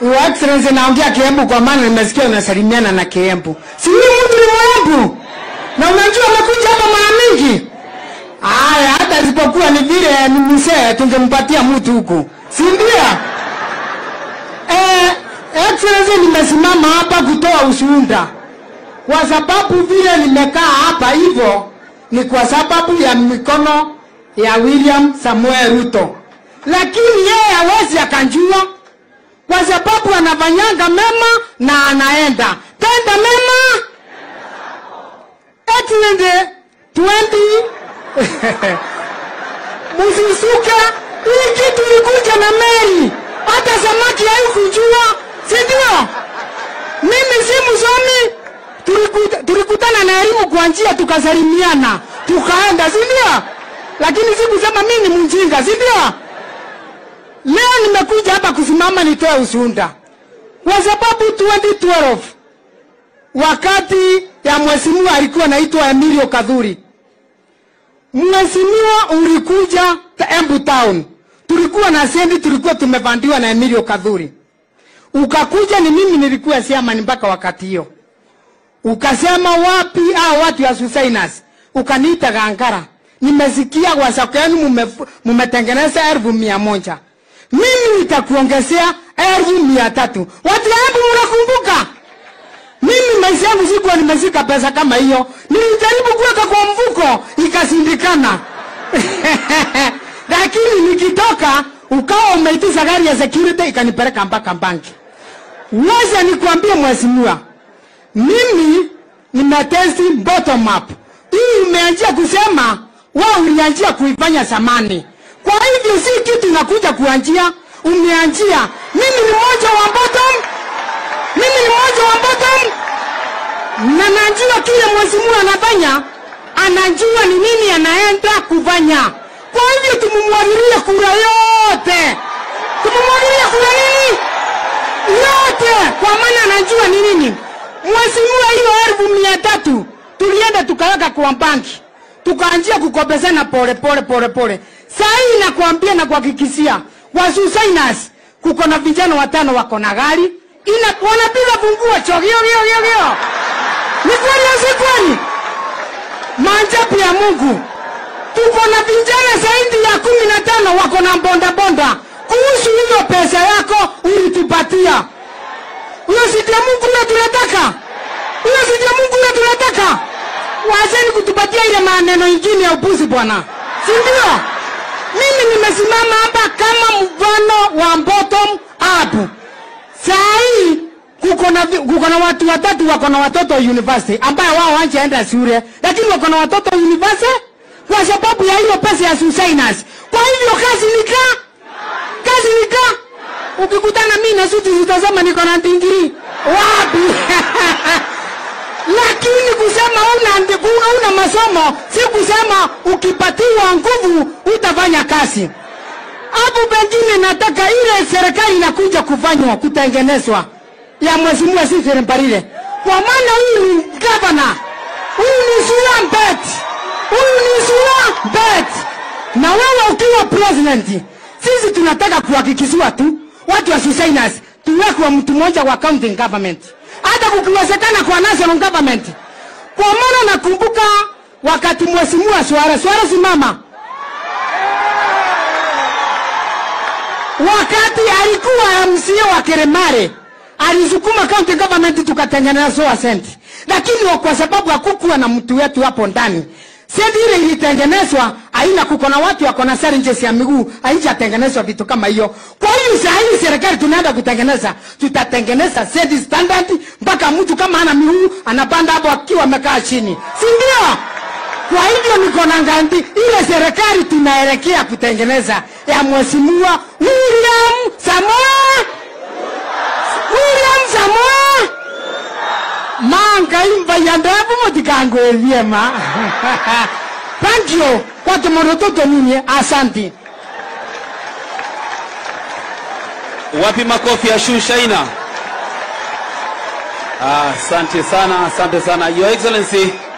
Your Excellency, naongea Kiembu kwa maana nimesikia unasalimiana na Kiembu. Si mimi mtu ni Mwembu, na unajua amekuja hapa mara mingi. Aya, hata isipokuwa ni vile ni mzee, tungempatia mtu huku, si ndio? Eh, Excellency, nimesimama hapa kutoa ushuhuda kwa sababu vile nimekaa hapa hivyo ni kwa sababu ya mikono ya William Samuel Ruto, lakini yeye hawezi akanjua kwa sababu anafanyanga mema na anaenda tenda mema Excellency 20 Msisuke, hii kitu ilikuja na meli, hata samaki haikujua, si ndio? Mimi si msomi, tulikuta, tulikutana na elimu kwa njia, tukasalimiana, tukaenda, si ndio? Lakini sikusema mimi ni mjinga, si ndio? Leo nimekuja hapa kusimama nitoe ushuhuda kwa sababu 2012 wakati ya mheshimiwa alikuwa anaitwa Emilio Kadhuri Mheshimiwa ulikuja Embu Town, tulikuwa na sendi, tulikuwa tumevandiwa na Emilio Kadhuri. Ukakuja, ni mimi nilikuwa chairman mpaka wakati hiyo. Ukasema wapi hao watu ya Susainas, ukaniita Gangara. Nimesikia wasako yenu mume- mumetengeneza elfu mia moja mimi nitakuongezea elfu mia tatu Watu ya Embu mnakumbuka? Mimi maisha yangu sikuwa nimeshika pesa kama hiyo, nilijaribu kuweka kwa mfuko ikashindikana. Lakini nikitoka ukawa umeitisha gari ya security ikanipeleka mpaka banki. Wacha nikwambie mheshimiwa, mimi nimetesti bottom up. Hii umeanzia kusema wewe ulianzia kuifanya zamani, kwa hivyo si kitu inakuja kuanzia, umeanzia. Mimi ni mmoja wa bottom, mimi ni mmoja wa bottom na najua kile mheshimiwa anafanya, anajua ni nini anaenda kufanya. Kwa hivyo tumumwagilie kura yote, tumumwagilie kura nini yote, kwa maana anajua ni nini. Mheshimiwa, hiyo elfu mia tatu tulienda tukaweka kwa banki, tukaanzia kukopesana pole pole pole pole. Saa hii nakwambia na kuhakikishia wasusainas, kuko na vijana watano wako na gari ina wanapiga funguo chogio gio gio gio ni kweli au si kweli? Maajabu ya Mungu, tuko na vijana zaidi ya kumi na tano wako na mbondabonda. Kuhusu hiyo pesa yako ulitupatia, hiyo si ya Mungu ile tunataka, hiyo si ya Mungu ile tunataka. Wazeni kutupatia ile maneno ingine ya upuzi bwana, si ndio? Mimi nimesimama hapa kama mfano wa bottom up. Saa hii kuko na vi- kuko na watu watatu wako na watoto university ambayo wao hawajaenda shule, lakini wako na watoto university kwa sababu ya hiyo pesa ya Susainas. Kwa hivyo kazi nika kazi nika, ukikutana mimi na suti utasema niko na digrii wapi? lakini kusema una ndi- una masomo si kusema ukipatiwa nguvu utafanya kazi hapo pengine nataka ile serikali inakuja kufanywa kutengenezwa ya mheshimiwa Sifiri Mbarire, kwa maana huyu ni gavana, huyu ni Sura Bet, huyu ni Sura Bet, na wewe ukiwa president, sisi tunataka kuhakikishiwa tu watu wa Susainas tuwekwe mtu mmoja wa county government, hata kukiwezekana kwa national government, kwa maana nakumbuka wakati mheshimiwa Swara Swara simama wakati alikuwa MCA wa Keremare alisukuma county government tukatengeneza soa senti, lakini wa- kwa sababu hakukuwa na mtu wetu hapo ndani, senti ile ilitengenezwa aina, kuko na watu wako na challenges ya miguu, haijatengenezwa vitu kama hiyo. Kwa hiyo saa hii serikali tunaenda kutengeneza, tutatengeneza senti standard mpaka mtu kama ana miguu anapanda hapo akiwa amekaa chini, si ndio? Kwa hivyo niko na ngandi ile serikali tunaelekea kutengeneza ya mheshimiwa William Samoei William Samoei mangaimba yandabu motikango vyema. Thank you kwa tumorototo nini, asanti. Wapi makofi ya Shushaina? Ah, Asante sana, asante sana Your Excellency.